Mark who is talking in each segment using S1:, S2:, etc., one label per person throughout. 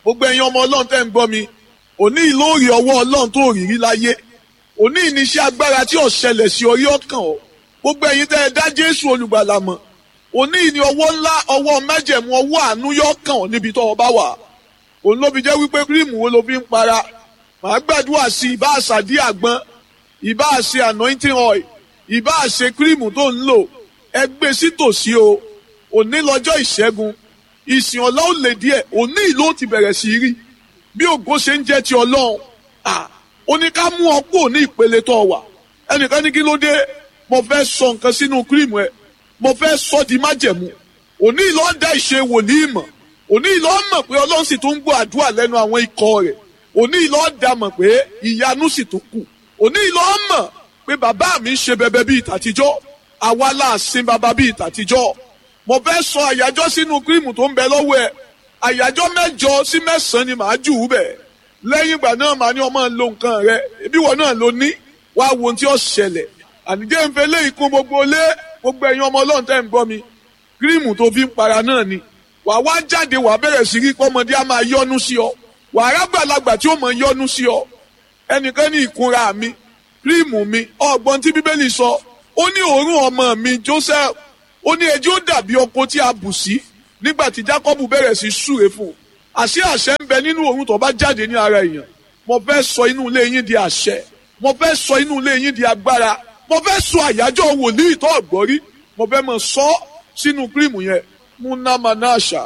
S1: gbogbo ẹ̀yin ọmọ ọlọ́run tẹ́ ń gbọ́ mi òní ìlóòrì ọwọ́ ọlọ́run tó rí rí láyé òní ìníṣẹ́ agbára tí ò ṣẹlẹ̀ sí orí ọkàn ọ gbogbo ẹ̀yin tẹ́ ẹ dá jésù olùgbàlà mọ̀ òní ìní ọwọ́ ńlá ọwọ́ májẹ̀mú ọwọ́ àánú yọ kàn ọ́ níbi tó o bá wà òun ló fi jẹ́ wípé kírìmù wo ló fi ń para màá gbàdúrà sí ìbá àṣàdí àgbọn ìbá àṣe anointing oil ìbá àṣe kírìmù tó ń lò ẹ gbé sí tòsí o òní lọ́jọ́ ìṣẹ́gun ìsìn ọ̀la ò lè díẹ̀ òní ìlú ti bẹ̀rẹ̀ sí rí bí ògo ṣe ń jẹ́ ti ọlọ́run ó ní ká mú ọ kúrò ní ìpele tó wà ẹnìkan ní kí ló dé mo fẹ́ sọ nǹkan sínú kírìmù ẹ mo fẹ́ sọ di májẹ̀mú òní ìlú ọ̀dà ìṣe wòlíì mọ̀ òní ìlú ọmọ pé ọlọ́run sì tún ń gbọ́ àdúrà lẹ́nu àwọn ikọ̀ rẹ̀ òní ìlú ọ̀dà mọ̀ pé ìyanu sì tún kù òní ìlú ọmọ pé bàbá mi ń ṣe bẹbẹ bíi tàtijọ́ àwa là sin bàbá bíi tàtijọ́ mo fẹ́ sọ àyájọ́ sínú kírìmù tó ń bẹ lọ́wọ́ ẹ àyájọ́ mẹ́jọ sí mẹ́sàn-án ni màá jù ú bẹ̀ lẹ́yìn ìgbà náà màá ní ọmọ lo nǹkan rẹ ebi wọn náà ló ní wàá wo ohun tí ó ṣẹlẹ̀ ànijẹ́ ń fẹ́ lé ikú gbogbo lé gbogbo ẹ̀yin ọmọ ọlọ́run tẹ́ ń gbọ́ mi kírìmù tó fi ń para náà ni wàá wá jáde wàá bẹ̀rẹ̀ sí rí pọ́mọdé á máa yọ́nú sí ọ wàá rágbàlagbà tí ó mọ̀ yọ́nú sí ọ ẹnìkan ní ìkunra mi kírìmù mi ọgbọ́n tí bíbélì sọ ó ní òórùn ọmọ mi Joseph ó ní ẹjọ́ dàbí ọkọ tí a bù sí nígbà tí Jacob bẹ̀rẹ̀ sí súre fún un àṣẹ àṣẹ ń bẹ nínú òórùn tó bá jáde ní ara èèyàn mo fẹ́ sọ inú ilé yín di àṣẹ mo fẹ́ sọ inú ilé yín di agbára mo fẹ́ sọ àyájọ́ wòlíì tó ọ̀gbọ́rí mo fẹ́ mọ̀ sọ sínú kírìmù yẹn munamanasha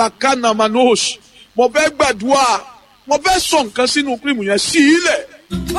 S1: lakanamanosh mo fẹ́ gbàdúrà mo fẹ́ sọ nǹkan sínú kírìmù yẹn sí ilẹ̀